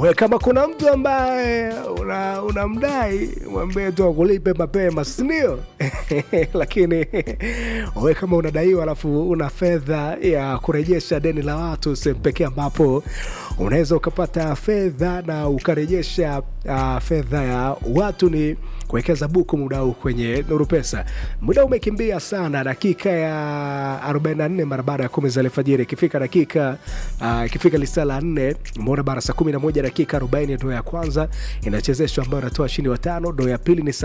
we kama kuna mtu ambaye una- unamdai mwambie tu akulipe mapema sindio lakini we kama unadaiwa alafu una fedha ya kurejesha deni la watu sehemu pekee ambapo unaweza ukapata fedha na ukarejesha uh, fedha ya watu ni kuwekeza buku muda huu kwenye nuru pesa muda umekimbia sana dakika ya 44 mara baada ya kumi za alfajiri ikifika dakika uh, ikifika lisaa la nne umeona bara saa 11 dakika 40 ndo ya kwanza inachezeshwa ambayo inatoa shindi watano ndo ya pili ni saa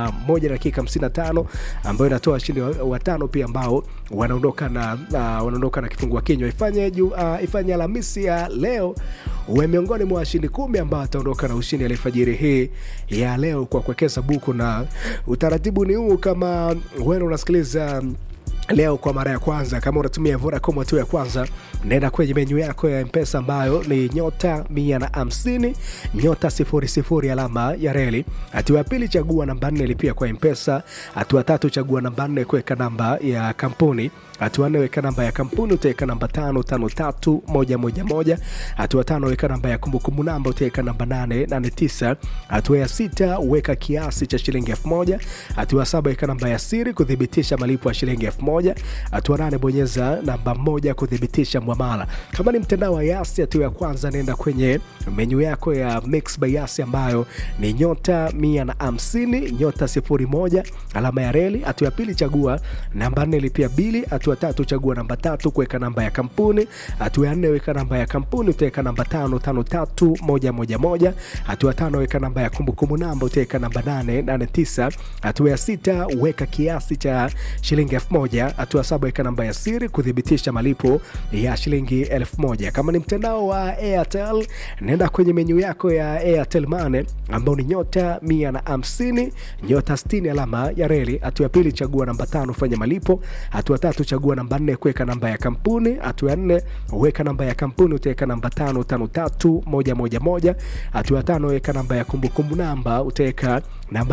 11 dakika 55 ambayo inatoa shindi wa- watano pia ambao wanaondoka na uh, wanaondoka na kifungua kinywa ifanye ju, uh, ifanye alhamisi ya leo uwe miongoni mwa washindi kumi ambao ataondoka na ushindi alifajiri hii ya leo kwa kuwekeza buku na utaratibu ni huu kama wewe unasikiliza leo kwa mara ya kwanza kama unatumia vodacom tu ya kwanza naenda kwenye menyu yako ya mpesa ambayo ni nyota mia na hamsini nyota sifuri sifuri alama ya reli hatua ya pili chagua namba nne lipia kwa mpesa hatua tatu chagua namba nne kuweka namba ya kampuni hatua nne weka namba ya kampuni utaweka namba tano tano tatu moja moja moja hatua tano weka namba ya kumbukumbu namba utaweka namba nane nane tisa hatua ya sita weka kiasi cha shilingi elfu moja hatua ya saba weka namba ya siri kuthibitisha malipo ya shilingi elfu moja hatua nane bonyeza namba moja kuthibitisha mwamala kama ni mtandao wa yasi hatua ya kwanza naenda kwenye menyu yako ya mix by yasi ambayo ni nyota mia na hamsini nyota sifuri moja alama ya reli hatua ya pili chagua namba nne lipia bili hatua tatu chagua namba tatu kuweka namba ya kampuni hatua ya nne weka namba ya kampuni utaweka namba tano tano tatu moja moja moja hatua tano weka namba ya kumbukumbu namba utaweka namba nane nane tisa hatua ya sita weka kiasi cha shilingi elfu moja hatua saba weka namba ya siri kuthibitisha malipo ya shilingi elfu moja kama ni mtandao wa airtel nenda kwenye menyu yako ya airtel mane ambao ni nyota mia na hamsini nyota 60 alama ya reli hatua ya pili chagua namba tano fanya malipo hatua tatu chagua namba nne kuweka namba ya kampuni hatua ya nne weka namba ya kampuni utaweka namba tano tano tatu moja moja moja hatua ya tano weka namba ya kumbukumbu namba utaweka namba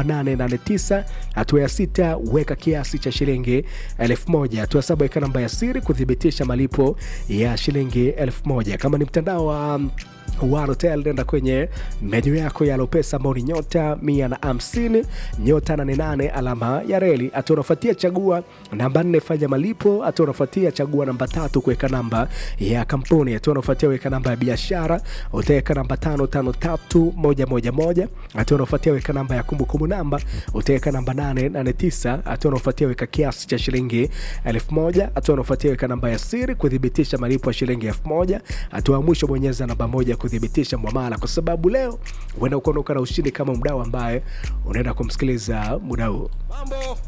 889 hatua ya sita weka kiasi cha shilingi elfu moja hatua ya saba weka namba ya siri kuthibitisha malipo ya shilingi elfu moja kama ni mtandao wa um, Warotel nenda kwenye menyu yako ya Lopesa ambao ni nyota mia na hamsini nyota nane nane alama ya reli. Hatua unafuatia chagua namba nne fanya malipo. Hatua unafuatia chagua namba tatu kuweka namba ya kampuni. Hatua unafuatia weka namba ya biashara, utaweka namba tano tano tatu moja moja moja. Hatua unafuatia weka namba ya kumbukumbu namba, utaweka namba nane nane tisa. Hatua unafuatia weka kiasi cha shilingi elfu moja. Hatua unafuatia weka namba ya siri kuthibitisha malipo ya shilingi elfu moja. Hatua ya mwisho bonyeza namba moja kuthibitisha mwamala, kwa sababu leo uenda ukaondoka na ushindi kama mdau ambaye unaenda kumsikiliza muda huu. Mambo